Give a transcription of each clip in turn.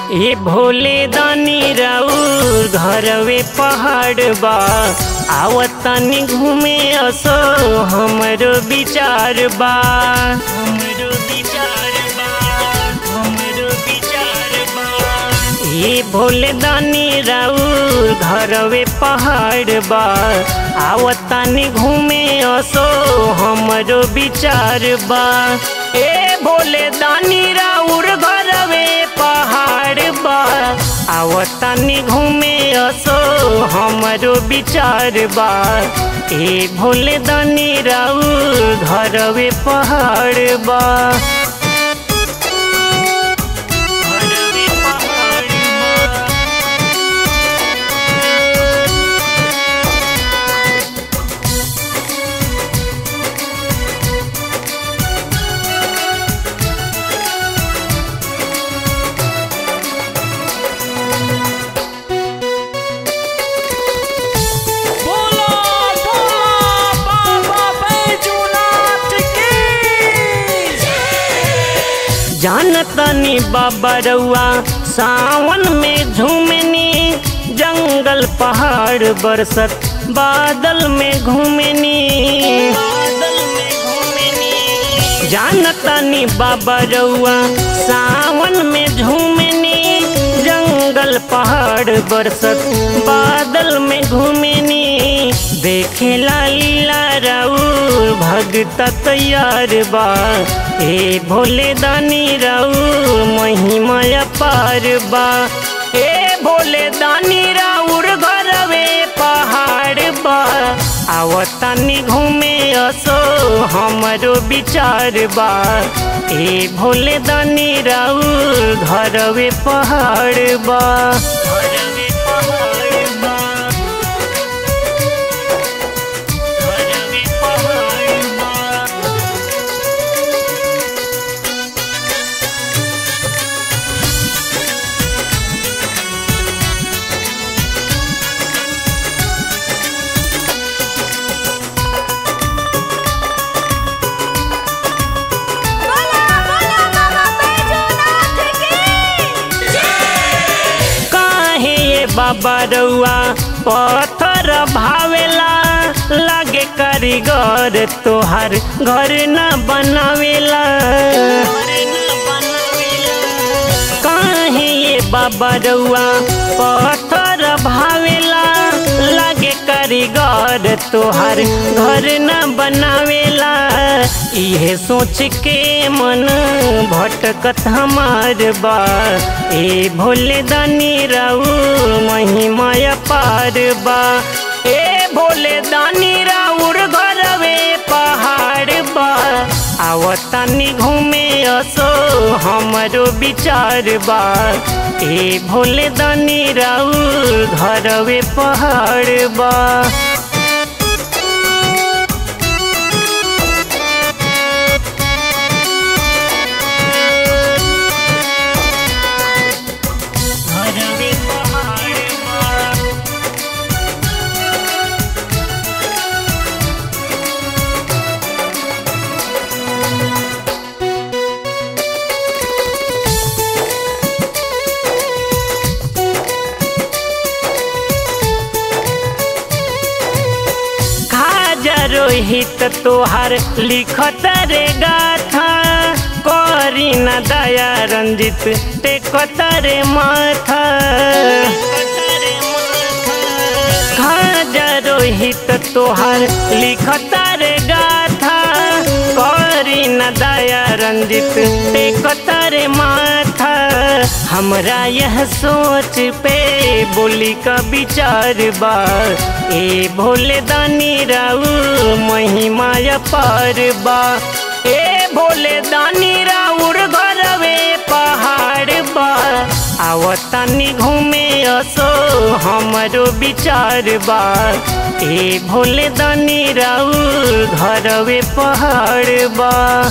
ए भोले दानी राउर घरवे पहाड़ बा आवतनी घूमे असो हमरो विचार बा हमरो विचार बा हमरो विचार बा ए भोले दानी राउर घरवे पहाड़ बा आवतनी घूमे असो हमरो विचार बा ए भोले दानी राउर घरवे पहाड़ बा आवतनी घूमे असो हमरो विचार बा ए भोले दानी राउर घरवे पहाड़ बा घरवे पहाड़ बा बोलो बोलो बाबा बैजूनाथ की जानतनी बाबा रउआ सावन में झूमनी जंगल पहाड़ बरसत बादल में घूमनी बादल में घूमनी जानतनी बाबा रउआ सावन में झूमनी जंगल पहाड़ बरसत बादल में घूमनी देखे लीला राउर भगत तैयार बा ए भोले दानी राउर महिमा पार बा ए भोले दानी राउर घरवे पहाड़ बा आवतनी घूमे असो हमरो विचार बा ए भोले दानी राउर घरवे पहाड़ बा घरवे पहाड़ बा घरवे पहाड़ बा बोलो बोलो बाबा बैजूनाथ की काहे ये बाबा रउआ पत्थर भावेला लागे कारीगर तोहार घर न बनावेला काहे ये बाबा रउआ पत्थर भावेला लागे कारीगर तोहार घर न बनावेला इहे सोच के मन भटकत हमार बा ए भोले दानी राउर महिमा पार बा ए भोले दानी राउर घरवे पहाड़ बा आवतनी घूमे असो हमरो विचार बा ए भोले दानी राउर घरवे पहाड़ बा घरवे पहाड़ बा खाजा रोहित तोहार लिखत रे गाथा करी न दया रंजित टेकत रे माथा खाजा रोहित तोहार लिखत रे गाथा करी न दया रंजित टेकत रे माथा हमरा यह सोच पे बोली का विचार बा ए भोले दानी राउर महिमा पार बा ए भोले दानी राउर घरवे पहाड़ बा आवतनी घूमे असो हमरो विचार बा ए भोले दानी राउर घरवे पहाड़ बा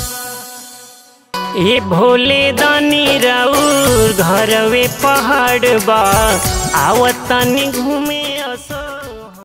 ए भोले दानी राउर घरवे पहाड़ बा आवतनी घूमे